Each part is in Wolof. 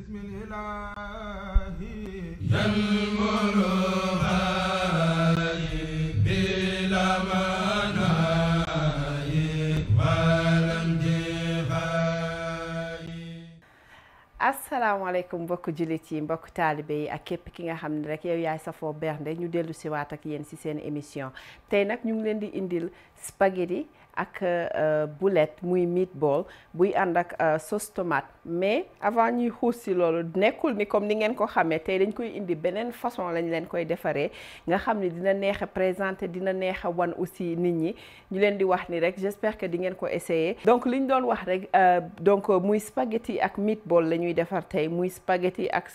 بسم الإله ينمر هاي بلا مناي ولم جهاي asalaamaaleykum mbokku jullit yi mbokku taalibe yi ak képp ki nga xam ne rek yow yaay safoo bernde ñu dellu si waat ak yéen si seen émission tey nag ñu ngi leen di indil spaghetti ak boulette muy meatball buy ànd ak sauce tomate mais avant ñuy xuus si loolu nekkul ni comme ni ngeen ko xamee tey dañ koy indi beneen façon lañ leen koy defaree nga xam ne dina neex a présenter dina neex a wan aussi nit ñi ñu leen di wax ni rek j'espère que di ngeen ko essayer donc li ñu doon wax rek donc muy spaghetti ak meatball la ñuy defar tey muy spaghetti ak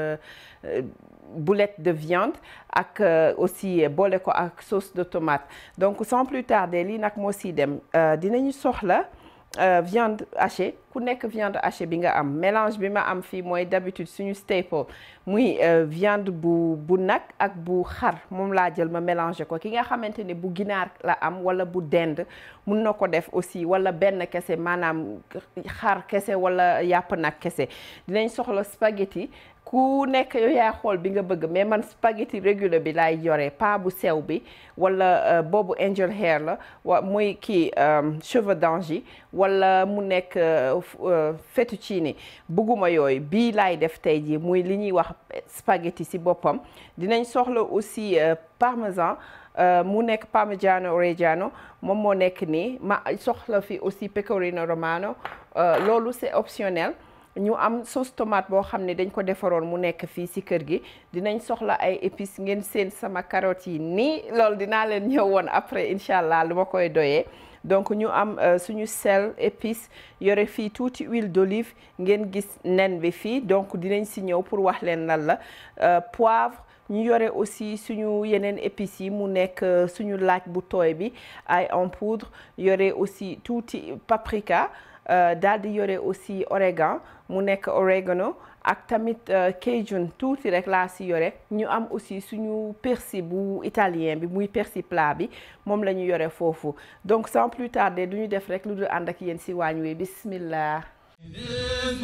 boulette de viande ak aussi boole ko ak sauce de tomate donc sans plus tarder lii nag moo si dem dinañu soxla viande hachée ku nekk viande hachée bi nga am mélange bi ma am fii mooy d'habitude suñu staple muy viande bu bu nag ak bu xar moom laa jël ma mélanger ko ki nga xamante ne bu ginaar la am wala bu dend mun na ko def aussi wala benn kese maanaam xar kese wala yàpp nag kese dinañ soxla spaghetti ku nekk yow yaa xool bi nga bëgg mais man spaghetti régulier bi laay yore pas bu sew bi wala boobu angel hair la wa muy kii cheveux d'ange wala mu nekk fettuccine bëgguma yooyu bii laay def tey jii muy li ñuy wax spaghetti ci boppam dinañ soxla aussi parmesan mu nekk parmigiano reggiano moom moo nekk nii ma soxla fi aussi pecorino romano loolu c'est optionnel ñu am sauce tomate boo xam ne dañ ko defaroon mu nekk fii ci kër gi dinañ soxla ay épices ngeen seen sama carottes yi nii loolu dinaa leen ñëw woon après incha allah lu ma koy doyee donc ñu am suñu sel épices yore fii tuuti huile d'olive ngeen gis nen bi fii donc dinañ ci ñëw pour wax leen lan la poivre ñu yore aussi suñu yeneen épices yi mu nekk suñu laaj bu tooy bi ay en poudre yore aussi tuuti paprika daal di yore aussi origan mu nekk oregano ak tamit cajun tuuti rek laa si yore ñu am aussi suñu persil bu italien bi muy persil plat bi moom la ñu yore foofu donc sans plus tarder du ñu def rek lu dul ànd ak yéen si waañ wi bismillah بسم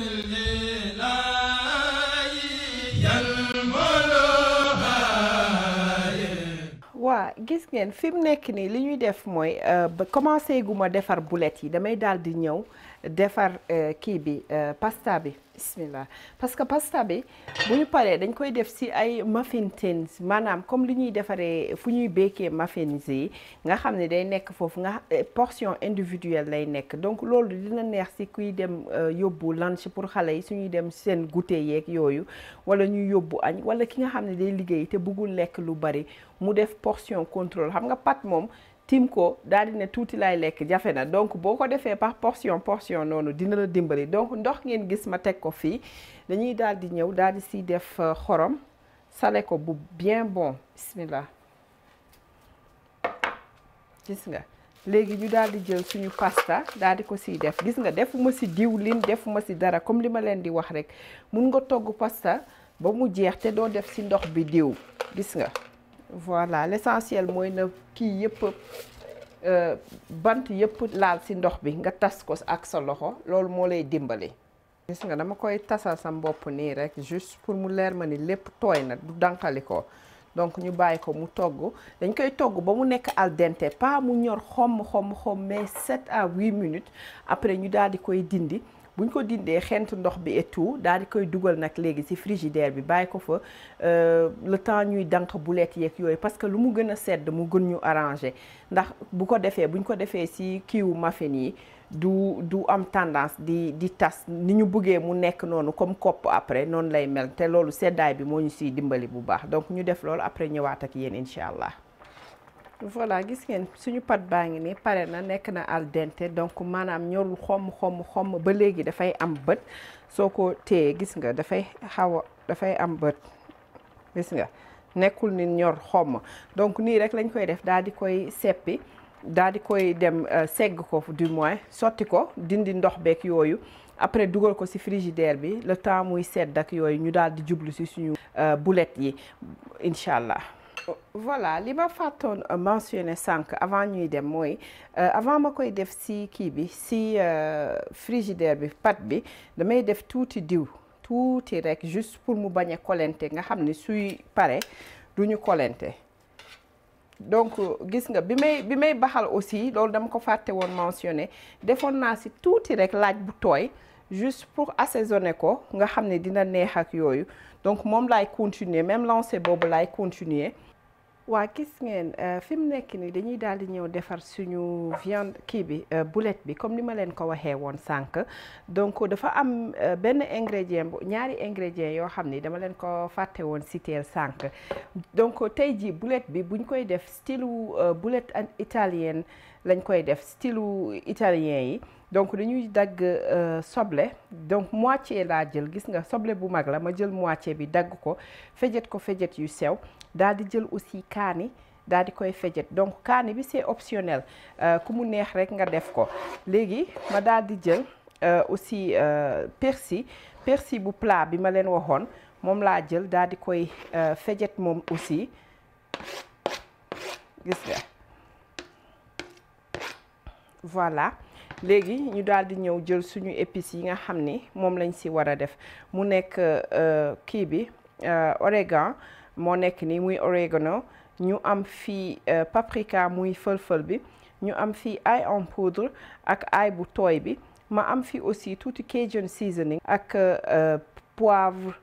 الإله ينمر هاي waa gis ngeen fi mu nekk nii li ñuy def mooy ba commencé gu ma defar boulette yi damay daal di ñëw defar kii bi pasta bi bismillah parce que pasta bi bu ñu paree dañ koy def ci ay muffin tins maanaam comme li ñuy defaree fu ñuy békkee muffins yi nga xam ne day nekk foofu nga portion individuelle lay nekk donc loolu dina neex ci kuy dem yóbbu lunch pour xale yi suñuy dem seen goûter yeeg yooyu wala ñuy yóbbu añ wala ki nga xam ne day liggéey te bëggul lekk lu bari mu def portion contrôle xam nga pat moom tim ko daal di ne tuuti laay lekk jafe na donc boo ko defee par portion portion noonu dina la dimbali donc ndox ngeen gis ma teg ko fii dañuy daal di ñëw daal di siy def xorom sale ko bu bien bon bismillah gis nga léegi ñu daal di jël suñu pasta daal di ko siy def gis nga defuma si diwlin defuma si dara comme li ma leen di wax rek mun nga togg pasta ba mu jeex te doo def si ndox bi diw gis nga voilà l'essentiel mooy na kii yëpp bant yëpp laal ci ndox bi nga tas ko ak sa loxo loolu moo lay dimbali. gis nga dama koy tasal sa mbopp nii rek juste pour mu leer ma ni lépp tooy na du dànqali ko donc ñu bàyyi ko mu togg dañ koy togg ba mu nekk al dente pas mu ñor xomm xomm xomm mais 7 à 8 minutes après ñu daal di koy dindi. buñ ko dindee xent ndox bi et tout daal di koy dugal nag léegi ci frigidaire bi bàyyi ko fa le temps ñuy dànq boulette yeeg yooyu parce que lu mu gën a sedd mu gën ñu arranger ndax bu ko defee buñ ko defee ci kiiwu muffin yi du du am tendance di di tas ni ñu bëggee mu nekk noonu comme kopp après noonu lay mel te loolu seddaay bi moo ñu ciy dimbali bu baax donc ñu def loolu après ñëwaat ak yéen incha allah. voilà gis ngeen suñu pat baa ngi nii pare na nekk na al dente donc maanaam ñorul xomm xomm xomm ba léegi dafay am bët soo ko téye gis nga dafay xaw a dafay am bët gis nga nekkul ni ñor xomm donc nii rek lañ koy def daal di koy seppi daal di koy dem segg ko du moins sotti ko dindi ndox beeg yooyu après dugal ko ci frigidaire bi le temps muy sedd ak yooyu ñu daal di jublu ci suñu boulette yi incha allah. voilà li ma fàttoon mentionné sànq avant ñuy dem mooy avant ma koy def ci kii bi ci frigidaire bi pat bi damay def tuuti diw tuuti rek juste pour mu bañ a kolente nga xam ni suy pare du ñu kolente donc gis nga bi may bi may baxal aussi loolu dama ko fàtte woon mentionné defoon naa si tuuti rek laaj bu tooy juste pour assaisonner ko nga xam ne dina neex ak yooyu donc moom laay continuer même lancé boobu laay continuer waa gis ngeen fi mu nekk nii dañuy daal di ñëw defar suñu viande kii bi boulette bi comme ni ma leen ko waxee woon sànq donc dafa am benn ingrédient ñaari ingrédient yoo xam ni dama leen ko fàtte woon citer sànq donc tey jii boulette bi buñ koy def style boulette italienne lañ koy def style italien yi donc dañuy dagg soble donc moitié laa jël gis nga soble bu mag la ma jël moitié bi dagg ko fejet ko fejet yu sew daal di jël aussi kaani daal di koy fejet donc kaani bi c'est optionnel ku mu neex rek nga def ko léegi ma daal di jël aussi persil persil bu plat bi ma leen waxoon moom laa jël daal di koy fejet moom aussi gis nga voilà léegi ñu daal di ñëw jël suñu épices yi nga xam ni moom lañ si war a def mu nekk kii bi origan moo nekk nii muy orégano ñu am fii paprika muy fël-fël bi ñu am fii ail en poudre ak ail bu tooy bi ma am fii aussi tuuti cajun seasoning ak poivre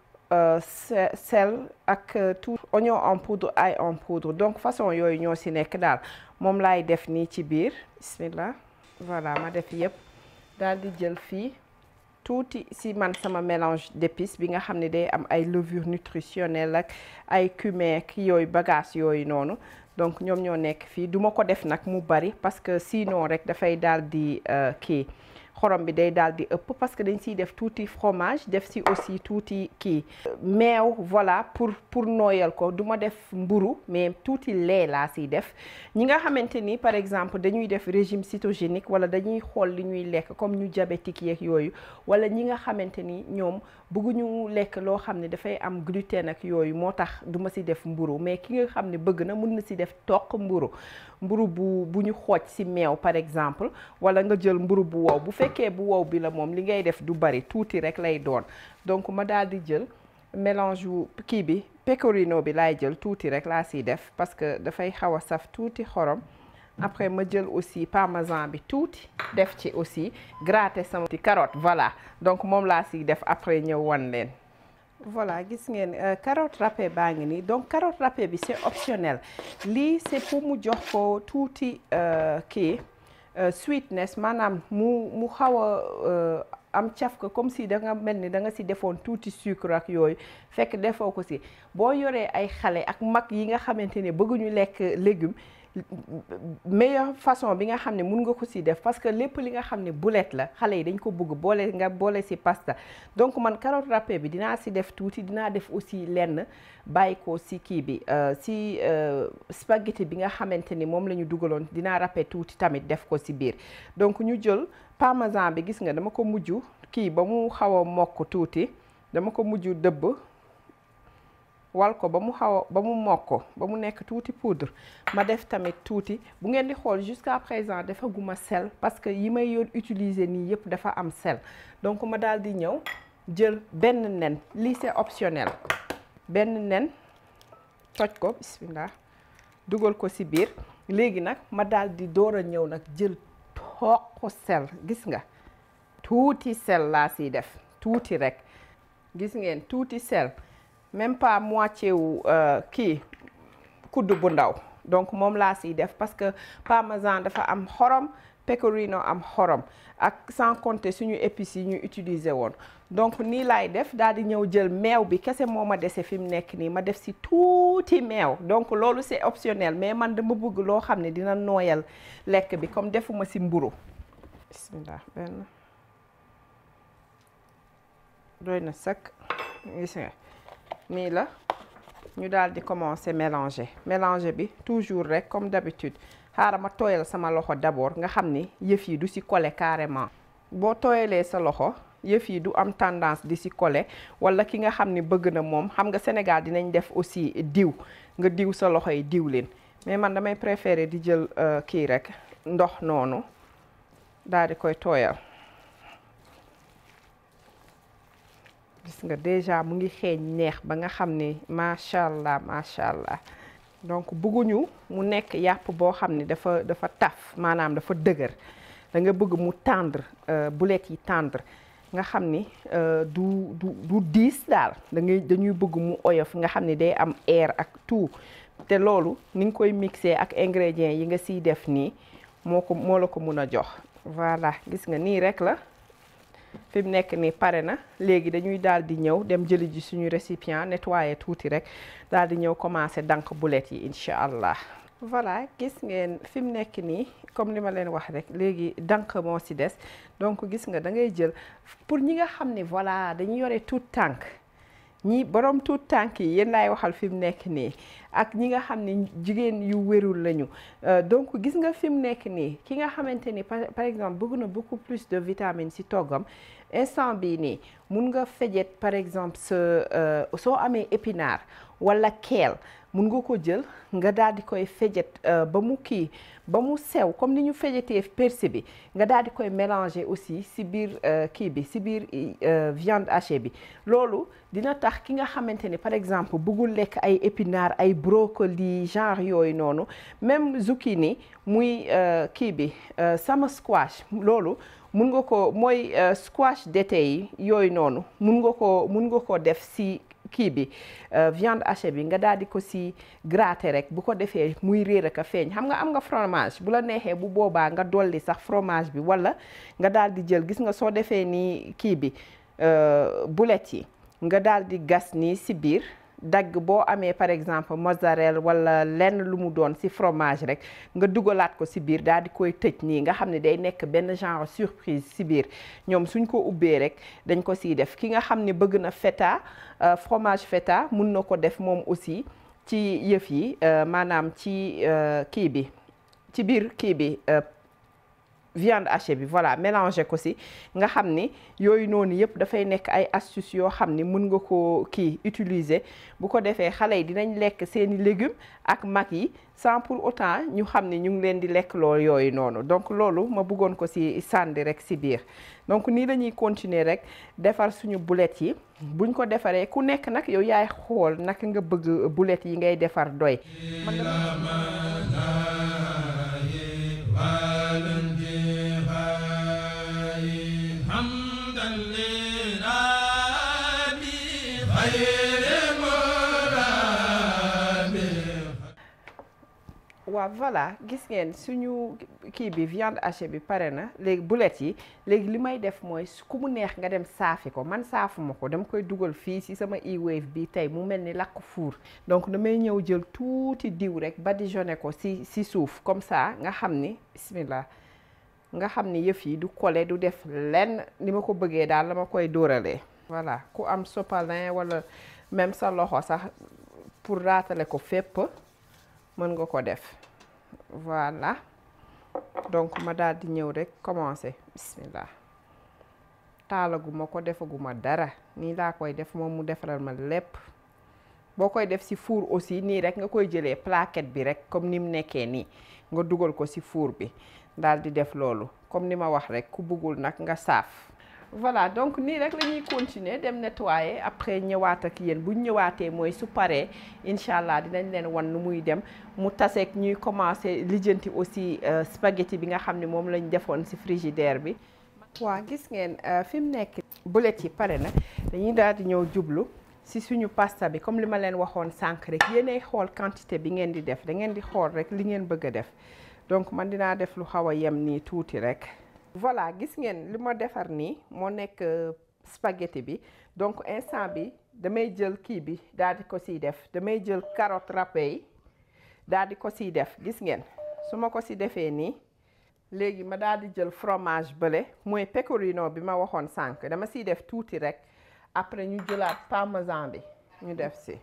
sel ak tout oignon en poudre ail en poudre donc façon yooyu ñoo si nekk daal moom laay def nii ci biir bismillah voilà ma def yëpp daal di jël fii tuuti si man sama mélange d'épices bi nga xam ne day am ay levure nutritionnelle ak ay cumin ak yooyu bagage yooyu noonu donc ñoom ñoo nekk fii duma ko def nag mu bari parce que sinon rek dafay daal di kii xorom bi day daal di ëpp parce que dañ siy def tuuti fromage def si aussi tuuti kii meew voilà pour pour nooyal ko du ma def mburu mais tuuti lait laa siy def ñi nga xamante ni par exemple dañuy def régime cytogénique wala dañuy xool li ñuy lekk comme ñu diabétique yeeg yooyu wala ñi nga xamante ni ñoom bëgguñu lekk loo xam ne dafay am gluten ak yooyu moo tax du ma si def mburu mais ki nga xam ne bëgg na mën na si def toq mburu mburu bu bu ñu xooj si meew par exemple wala nga jël mburu bu wow bu fekkee bu wow bi la moom li ngay def du bari tuuti rek lay doon donc ma daal di jël mélange wu kii bi pecorino bi laay jël tuuti rek laa siy def parce que dafay xaw a saf tuuti xorom après ma jël aussi parmesan bi tuuti def ci aussi gratter sama ti carotte voilà donc moom laa siy def après ñëw wan leen voilà gis ngeen carotte râpée baa ngi nii donc carotte râpée bi c'est optionnel lii c'est pour mu jox ko tuuti kii sweetness maanaam mu mu xaw a am caf ko comme si da nga mel ni da nga si defoon tuuti sucre ak yooyu fekk defoo ko si boo yoree ay xale ak mag yi nga xamante ne bëgguñu lekk légume meilleure façon bi nga xam ne mun nga ko si def parce que lépp li nga xam ne boulette la xale yi dañ ko bëgg boole nga boole si pasta donc man carotte râpée bi dinaa si def tuuti dinaa def aussi lenn bàyyi ko si kii bi si spaghetti bi nga xamante ni moom la ñu dugaloon dinaa râpé tuuti tamit def ko si biir donc ñu jël parmesan bi gis nga dama ko mujj kii ba mu xaw a mokk tuuti dama ko mujj dëbb wal ko ba mu xaw a ba mu mokk ba mu nekk tuuti poudre ma def tamit tuuti bu ngeen di xool jusqu'à présent dafa guma sel parce que yi may yoon utiliser nii yëpp dafa am sel donc ma daal di ñëw jël benn nen lii c'est optionnel benn nen toj ko bismillah dugal ko ci biir léegi nag ma daal di door a ñëw nag jël toq sel gis nga tuuti sel laa siy def tuuti rek gis ngeen tuuti sel même pas moitié wu kii kudd bu ndaw donc moom laa siy def parce que parmesan dafa am xorom pecorino am xorom ak sans compter suñu épices yi ñu utiliser woon donc nii laay def daal di ñëw jël meew bi kese moo ma dese fi mu nekk nii ma def si tuuti meew donc loolu c'est optionnel mais man dama bëgg loo xam ne dina nooyal lekk bi comme defuma si mburu bismillah benn doy na sëkk gis nga nii la ñu daal di commencer mélanger mélanger bi toujours rek comme d'habitude xaaral ma tooyal sama loxo d'abord nga xam ni yëf yi du ci coller carrément boo tooyalee sa loxo yëf yi du am tendance di ci coller walla ki nga xam ni bëgg na moom xam nga Sénégal dinañ def aussi diw nga diw sa loxo yi diw leen mais man damay préférer di jël kii rek ndox noonu daal di koy tooyal gis nga déjà mu ngi xeeñ neex ba nga xam ne macha allah macha allah donc bëgguñu mu nekk yàpp boo xam ne dafa dafa taf maanaam dafa dëgër da nga bëgg mu tendre boulettes yi tendre nga xam ni du du du diis daal da ngay dañuy bëgg mu oyof nga xam ni day am air ak tout te loolu ni nga koy mixer ak ingrédients yi nga siy def nii moo ko moo la ko mun a jox voilà gis nga nii rek la fi mu nekk nii pare na léegi dañuy daal di ñëw dem jëli ji suñu récipient nettoyer tuuti rek daal di ñëw commencer dank boulettes yi incha allah. voilà gis ngeen fi mu nekk nii comme li ma leen wax rek léegi dank moo ci des donc gis nga da ngay jël pour ñi nga xam ne voilà dañuy yore tout tànk ñi borom tout tànk yi yéen laay waxal fi mu nekk nii ak ñi nga xam ne jigéen yu wérul lañu donc gis nga fi mu nekk nii ki nga xamante ni par exemple bëgg na beaucoup plus de vitamines ci toggam instant bii nii mun nga fejet par exemple sa soo amee épinard walla keel mun nga ko jël nga daal di koy fejet ba mu kii ba mu sew comme ni ñu fejetee persil bi nga daal di koy mélanger aussi ci biir kii bi ci biir viande hachée bi loolu dina tax ki nga xamante ni par exemple bëggul lekk ay épinards ay brocoli genre yooyu noonu même zucchini muy kii bi sama squash loolu mun nga ko mooy squash d'été yi yooyu noonu mun nga ko mun nga ko def ci kii bi viande hachée bi nga daal di ko si gratter rek bu ko defee muy réer ak a feeñ xam nga am nga fromage bu la neexee bu boobaa nga dolli sax fromage bi walla nga daal di jël gis nga soo defee nii kii bi boulettes yi nga daal di gas nii si biir dagg boo amee par exemple mozzarella walla lenn lu mu doon ci fromage rek nga dugalaat ko ci biir daal di koy tëj nii nga xam ne day nekk benn genre surprise ci biir ñoom suñ ko ubbee rek dañ ko ciy def ki nga xam ne bëgg na feta fromage feta mun na ko def moom aussi ci yëf yi maanaam ci kii bi ci biir kii bi viande hachée bi voilà mélanger ko ci nga xam ni yooyu noonu yëpp dafay nekk ay astuces yoo xam ni mën nga ko kii utiliser bu ko defee xale yi dinañ lekk seeni légumes ak mag yi sans pour autant ñu xam ni ñu ngi leen di lekk loolu yooyu noonu donc loolu ma bëggoon ko ci sànni rek ci biir donc nii la ñuy continuer rek defar suñu boulettes yi buñ ko defaree ku nekk nag yow yaay xool naka nga bëgg boulettes yi ngay defar doy waaw voilà gis ngeen suñu kii bi viande hachée bi pare na léegi boulettes yi léegi li may def mooy ku mu neex nga dem saafi ko man saafuma ko dama koy dugal fii ci sama e-wave bi tey mu mel ni lakk fuur donc damay ñëw jël tuuti diw rek badigeonné ko ci ci suuf comme ça nga xam ni bismillah nga xam ni yëf yi du collé du def lenn ni ma ko bëggee daal la ma koy dóoralee voilà ku am sopalin walla même sa loxo sax pour raatale ko fépp mën nga ko def voilà donc ma daal di ñëw rek commencer bismillah taalaguma ko defaguma dara nii laa koy def moom mu defaral ma lépp boo koy def ci four aussi nii rek nga koy jëlee plaquette bi rek comme ni mu nekkee nii nga dugal ko ci four bi daal di def loolu comme ni ma wax rek ku bëggul nag nga saaf voilà donc nii rek la ñuy continuer dem nettoyer après ñëwaat ak yéen bu ñëwaatee mooy su paree incha allah dinañ leen wan nu muy dem mu taseeg ñuy commencer lijjanti aussi spaghetti bi nga xam ne moom lañ defoon ci frigidaire bi. waa gis ngeen fi mu nekk boulettes yi pare na dañuy daal di ñëw jublu ci suñu pasta bi comme li ma leen waxoon sànq rek yéenay xool quantité bi ngeen di def da ngeen di xool rek li ngeen bëgg a def donc man dinaa def lu xaw a yem nii tuuti rek. voilà gis ngeen li ma defar nii moo nekk spaghetti bi donc instant bi damay jël kii bi daal di ko siy def damay jël carotte râpée yi daal di ko siy def gis ngeen su ma ko si defee nii léegi ma daal di jël fromage bële mooy pecorino bi ma waxoon sànq dama siy def tuuti rek après ñu jëlaat parmesan bi ñu def si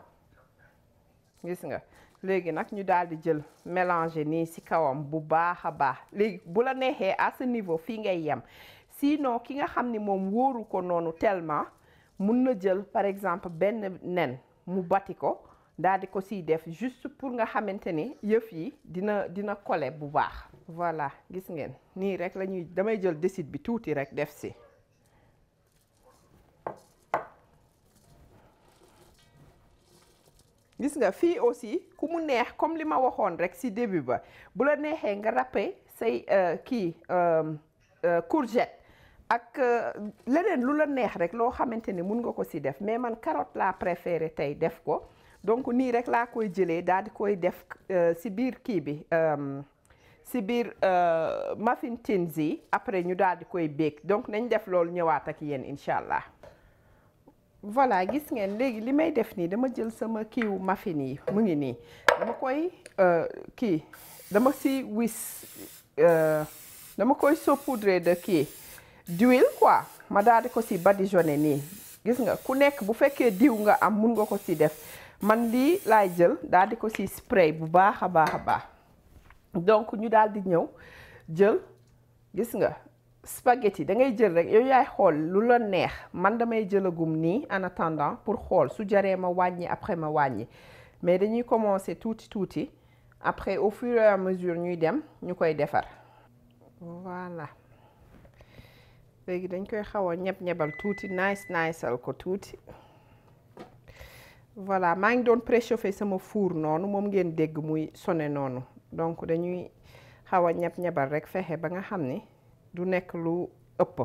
gis nga léegi nag ñu daal di jël mélanger nii ci kawam bu baax a baax léegi bu la neexee à ce niveau fii ngay yem sinon ki nga xam ni moom wóoru ko noonu tellement mun na jël par exemple benn nen mu bati ko daal di ko siy def juste pour nga xamante ni yëf yi dina dina coller bu baax. voilà gis ngeen nii rek la ñuy damay jël décide bi tuuti rek def si gis nga fii aussi ku mu neex comme li ma waxoon rek ci début ba bu la neexee nga râper say kii courgette ak leneen lu la neex rek loo xamante ni mun nga ko ci def mais man carotte laa préféré tey def ko donc nii rek laa koy jëlee daal di koy def ci biir kii bi ci biir muffin tins yi après ñu daal di koy béek donc nañ def loolu ñëwaat ak yéen incha allah voilà gis ngeen léegi li may def nii dama jël sama kiiwu muffin yi mu ngi nii dama koy kii dama ci wis dama koy saupoudrer de kii d'huile quoi ma daal di ko ci badigeonner nii gis nga ku nekk bu fekkee diw nga am mun nga ko ci def man lii laay jël daal di ko ci spray bu baax a baax a baax donc ñu daal di ñëw jël gis nga spaghetti da ngay jël rek yow yaay xool lu la neex man damay jëlagum nii en attendant pour xool su jaree ma wàññi après ma wàññi mais dañuy commencer tuuti tuuti après au fur et à mesure ñuy dem ñu koy defar voilà léegi dañ koy xaw a ñeb-ñebal tuuti nice niceal ko tuuti voilà maa ngi doon préchauffer sama four noonu moom ngeen dégg muy sonné noonu donc dañuy xaw a ñeb-ñebal rek fexe ba nga xam ni du nekk lu ëpp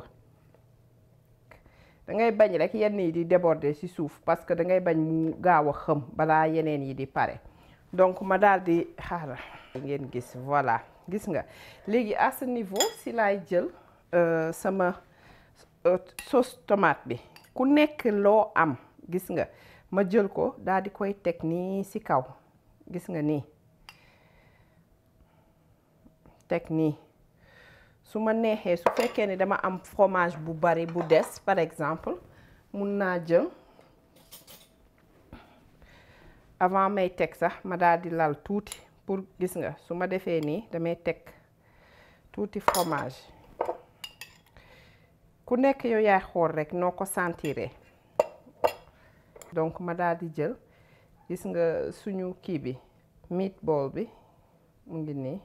da ngay bañ rek yenn yi di déborder ci suuf parce que da ngay bañ mu gaaw a xëm balaa yeneen yi di pare donc ma daal di xaaral ngeen gis voilà gis nga léegi à ce niveau si laay jël sama sauce tomate bi ku nekk loo am gis nga ma jël ko daal di koy teg nii ci kaw gis nga nii teg nii su ma neexee su fekkee ne dama am fromage bu bari bu des par exemple mun naa jël avant may teg sax ma daal di lal tuuti pour gis nga su ma defee nii damay teg tuuti fromage ku nekk yow yaay xool rek noo ko sentiree donc ma daal di jël gis nga suñu kii bi meatball bi mu ngi nii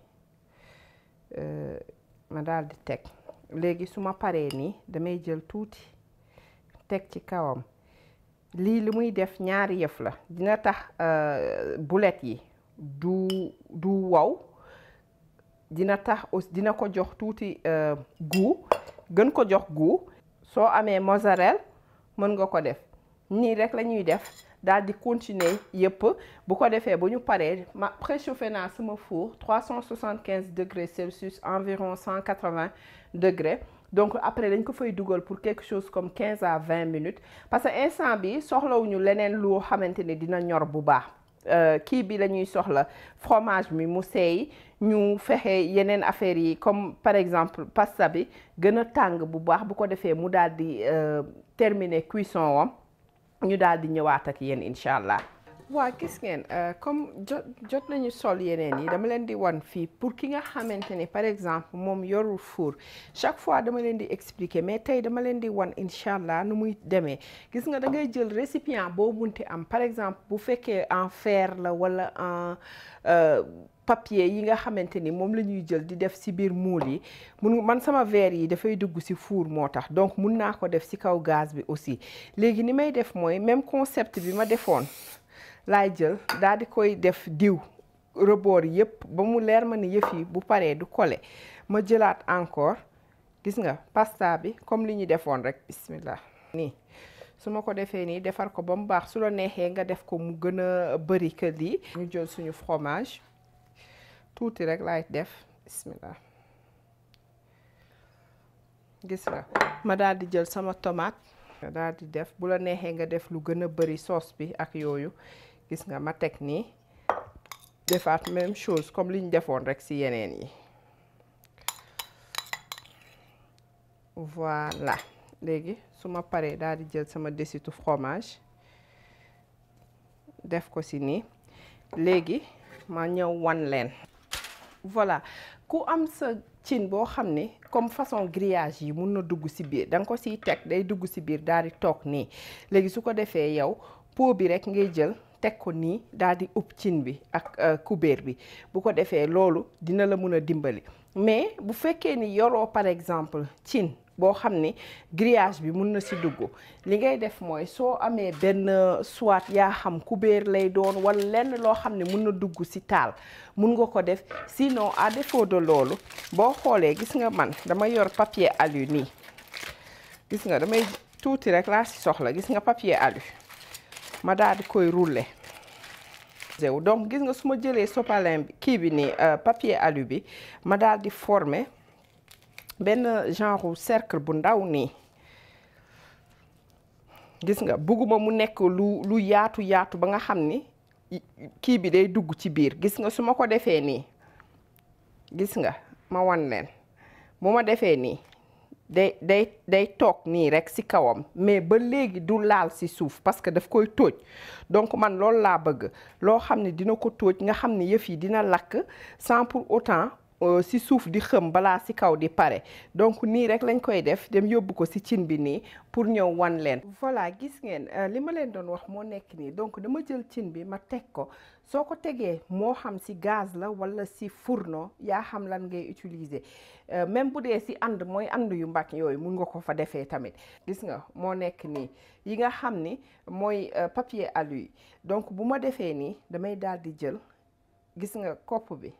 ma daal di teg léegi su ma paree nii damay jël tuuti teg ci kawam lii li muy def ñaari yëf la dina tax boulettes yi du du wow dina tax aussi dina ko jox tuuti goût gën ko jox goût soo amee mozzarella mën nga ko def nii rek la ñuy def daal di continuer yëpp bu ko defee bu ñu paree ma préchauffé naa sama four 375 degrés Celsius environ 180 degrés donc après dañ ko fay dugal pour quelque chose comme 15 à 20 minutes parce que instant bi soxlawuñu leneen loo xamante ne dina ñor bu baax kii bi la ñuy soxla fromage mi mu seey ñu fexe yeneen affaires yi comme par exemple pasta bi gën a tàng bu baax bu ko defee mu daal di terminer cuisson wam ñu daal di ñëwaat ak yéen incha allah. waa gis ngeen comme jot jot nañu sol yeneen yi dama leen di wan fii pour ki nga xamante ni par exemple moom yorul four chaque fois dama leen di expliquer mais tey dama leen di wan incha allah nu muy demee gis nga da ngay jël récipient boo munti am par exemple bu fekkee en fer la wala en papier yi nga xamante ni moom la ñuy jël di def ci biir moule yi mun man sama verre yi dafay dugg ci four moo tax donc mun naa ko def ci kaw gaz bi aussi léegi ni may def mooy même concept bi ma defoon laay jël daal di koy def diw rebord yépp ba mu leer ma ni yëf yi bu paree du kole ma jëlaat encore gis nga pasta bi comme li ñu defoon rek bismillah nii su ma ko defee nii defar ko ba mu baax su la neexee nga def ko mu gën a bari que lii ñu jël suñu fromage tuuti rek laay def bismillah gis nga ma daal di jël sama tomate nga daal di def bu la neexee nga def lu gën a bari sauce bi ak yooyu gis nga ma teg nii defaat même chose comme li ñu defoon rek ci yeneen yi voilà léegi su ma paree daal di jël sama desitu fromage def ko ci nii léegi ma ñëw wan leen voilà ku am sa cin boo xam ne comme façon grillage yi mun na dugg ci biir da nga ko ciy teg day dugg ci biir daal di toog nii léegi su ko defee yow pot bi rek ngay jël teg ko nii daal di ub cin bi ak kubéer bi bu ko defee loolu dina la mun a dimbali mais bu fekkee ni yoroo par exemple cin boo xam ni grillage bi mun na si dugg li ngay def mooy soo amee benn soit yaa xam kubéer lay doon wala lenn loo xam ne mun na dugg si taal mun nga ko def sinon à défaut de loolu boo xoolee gis nga man dama yor papier alu nii gis nga damay tuuti rek laa si soxla gis nga papier alu ma daal di koy rouler donc gis nga su ma jëlee sopalin bi kii bi nii papier alu bi ma daal di former benn genre cercle bu ndaw nii gis nga bugguma mu nekk lu lu yaatu yaatu ba nga xam ni kii bi day dugg ci biir gis nga su ma ko defee nii gis nga ma wan leen bu ma defee nii day day day toog nii rek ci kawam mais ba léegi du laal ci suuf parce que daf koy tóoj donc man loolu laa bëgg loo xam ne dina ko tóoj nga xam ne yëf yi dina lakk sans pour autant ci suuf di xëm balaa ci kaw di pare donc nii rek lañ koy def dem yóbbu ko ci cin bi nii pour ñëw wan leen. voilà gis ngeen li ma leen doon wax moo nekk nii donc dama jël cin bi ma teg ko soo ko tegee moo xam ci gaz la walla ci fourneau yaa xam lan ngay utiliser même bu dee ci ànd mooy ànd yu mbàkk yooyu mun nga ko fa defee tamit gis nga moo nekk nii yi nga xam ni mooy papier alu yi donc bu ma defee nii damay daal di jël gis nga kopp bi.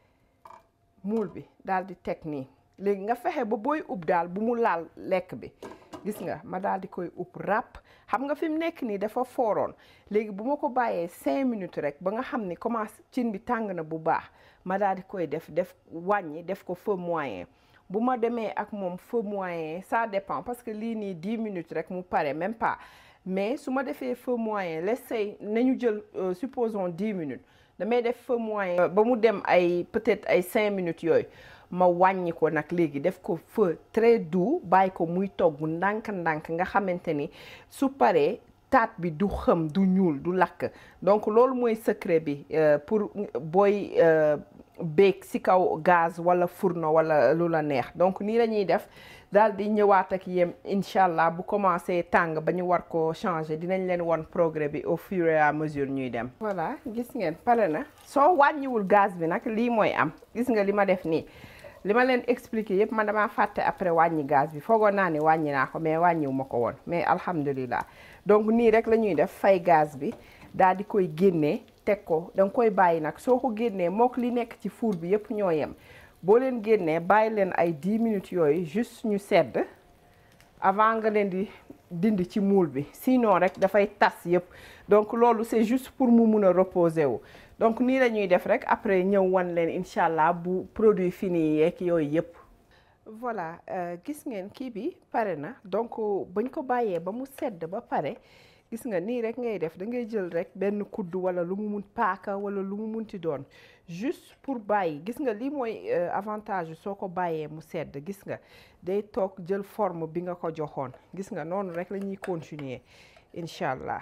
muul bi daal di teg nii léegi nga fexe ba booy ub daal bu mu laal lekk bi gis nga ma daal di koy ub ràpp xam nga fi mu nekk nii dafa fooroon léegi bu ma ko bàyyee cinq minutes rek ba nga xam ni commence cin bi tàng na bu baax ma daal di koy def def wàññi def ko feu moyen bu ma demee ak moom feu moyen ça dépend parce que lii nii dix minutes rek mu pare même pas mais su ma defee feu moyen l'essai nañu jël supposons dix minutes damay def feu moyen ba mu dem ay peut-être ay cinq minutes yooyu ma wàññi ko nag léegi def ko feu très doux bàyyi ko muy togg ndànk-ndànk nga xamante ni su paree taat bi du xëm du ñuul du lakk donc loolu mooy secret bi pour booy béeg ci kaw gaz walla fourneau walla lu la neex donc nii la ñuy def daal di ñëwaat ak yéen incha allah bu commencé tàng ba ñu war ko changer dinañ leen won progrès bi au fur et à mesure ñuy dem. voilà gis ngeen pare na soo wàññiwul gaz bi nag lii mooy am gis nga li ma def nii li ma leen expliquer yëpp man damaa fàtte après wàññi gaz bi foogoon naa ni wàññi naa ko mais wàññiwu ma ko woon mais alhamdulilah donc nii rek la ñuy def fay gaz bi daal di koy génnee teg ko da nga koy bàyyi nag soo ko génnee mook li nekk ci four bi yëpp ñoo yem. boo leen génnee bàyyi leen ay 10 minutes yooyu juste ñu sedd avant nga leen di dindi ci moule bi sinon rek dafay tas yëpp donc loolu c'est juste pour mu mun a reposer wu donc nii la ñuy def rek après ñëw wan leen incha allah bu produit fini yeeg yooyu yëpp. voilà gis ngeen kii bi pare na donc bañ ko bàyyee ba mu sedd ba pare gis nga nii rek ngay def da ngay jël rek benn kudd wala lu mu mun paaka wala lu mu munti doon. juste pour bàyyi gis nga lii mooy avantage soo ko bàyyee mu sedd gis nga day toog jël forme bi nga ko joxoon gis nga noonu rek la ñuy continuer incha allah.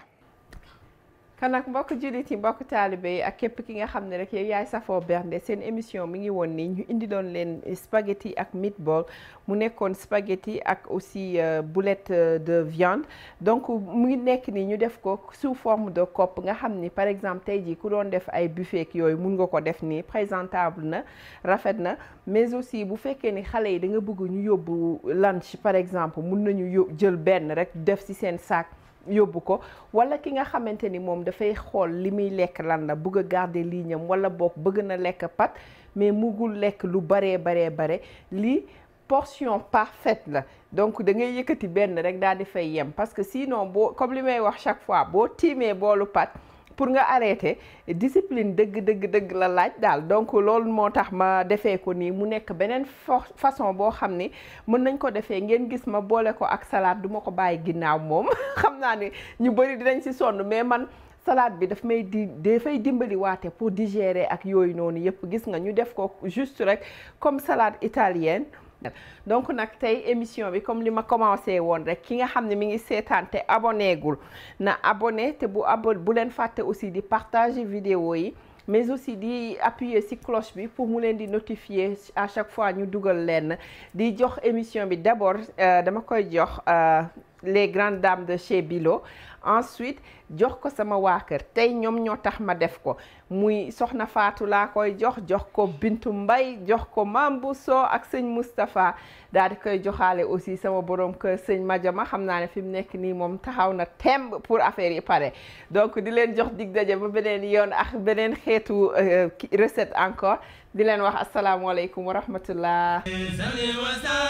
kan nag mbokk jullit yi mbokk taalibe yi ak képp ki nga xam ne rek yow yaay safoo bernde seen émission mi ngi woon nii ñu indi doon leen spaghetti ak meatball mu nekkoon spaghetti ak aussi boulette de viande donc mu ngi nekk nii ñu def ko sous forme de coppe nga xam ni par exemple tey jii ku doon def ay buffet yooyu mun nga ko def nii présentable na rafet na mais aussi bu fekkee ni xale yi da nga bëgg ñu yóbbu lunch par exemple mun nañu yób jël benn rek def ci seen sac. yóbbu ko wala ki nga xamante ni moom dafay xool li muy lekk lan la bëgg a garder lignam wala boog bëgg na lekk pat mais mugul lekk lu baree baree bare lii portion parfaite la donc da ngay yëkkati benn rek daal di fay yem parce que sinon boo comme li may wax chaque fois boo tiimee boolu pat pour nga arrêter discipline dëgg dëgg dëgg la laaj daal donc loolu moo tax ma defee ko nii mu nekk beneen façon boo xam ni mën nañ ko defee ngeen gis ma boole ko ak salade du ma ko bàyyi ginnaaw moom xam naa ni ñu bëri dinañ ci sonn mais man salade bi daf may di dafay dimbali waate pour digérer ak yooyu noonu yëpp gis nga ñu def ko juste rek comme salade italienne donc nag tey émission bi comme li ma commencé woon rek ki nga xam ne mi ngi seetaan te abonné gul na abonné te bu abon bu leen fàtte aussi di partager vidéo yi mais aussi di appuyer ci cloche bi pour mu leen di notifier à chaque fois ñu dugal leen di jox émission bi d'abord dama koy jox les grandes dames de chez Bilo ensuite jox ko sama waa kër tey ñoom ñoo tax ma def ko muy soxna Faatu laa koy jox jox ko Bintu Mbay jox ko Mam Bousso ak sëñ Moustapha daal di koy joxaale aussi sama borom kër sëñ Madiama xam naa ne fi mu nekk nii moom taxaw na temb pour affaire yi pare donc di leen jox dig daje ba beneen yoon ak beneen xeetu recette encore di leen wax asalaamualeykum wa rahmatullah salli wa sallim